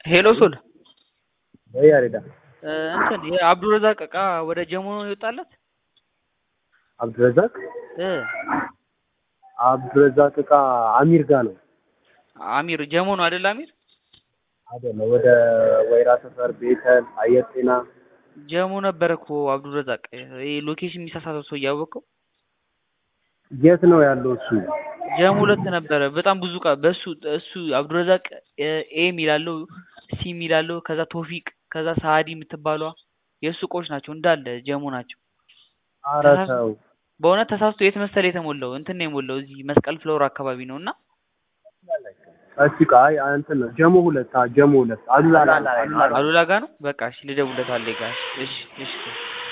ሄሎ ሶል ወይ ያሬዳ እንትን የአብዱረዛቅ እቃ ወደ ጀሞ ነው የወጣለት አብዱረዛቅ እ አብዱረዛቅ እቃ አሚር ጋር ነው አሚር ጀሞ ነው አይደል? አሚር አይደለ? ወደ ወይራ ሰፈር፣ ቤተል፣ አየር ጤና ጀሞ ነበረ እኮ አብዱረዛቅ። ይሄ ሎኬሽን የሚሳሳተው ሰው እያወቀው የት ነው ያለው እሱ? ጀሞ ሁለት ነበረ። በጣም ብዙ እቃ በሱ እሱ አብዱረዛቅ ኤ የሚላለው ሲ የሚላለው ከዛ ቶፊቅ ከዛ ሳዲ የምትባለዋ የእሱ እቃዎች ናቸው እንዳለ ጀሞ ናቸው። ኧረ ተው በእውነት ተሳስቶ የት መሰለ የተሞላው እንትን ነው የሞላው እዚህ መስቀል ፍሎር አካባቢ ነው እና እሺ ቃ አይ እንትን ነው ጀሞ ሁለት አ ጀሞ ሁለት አሉላ አሉላ አሉላ ጋ ነው። በቃ እሺ ልደውልለታለሁ ጋር እሺ እሺ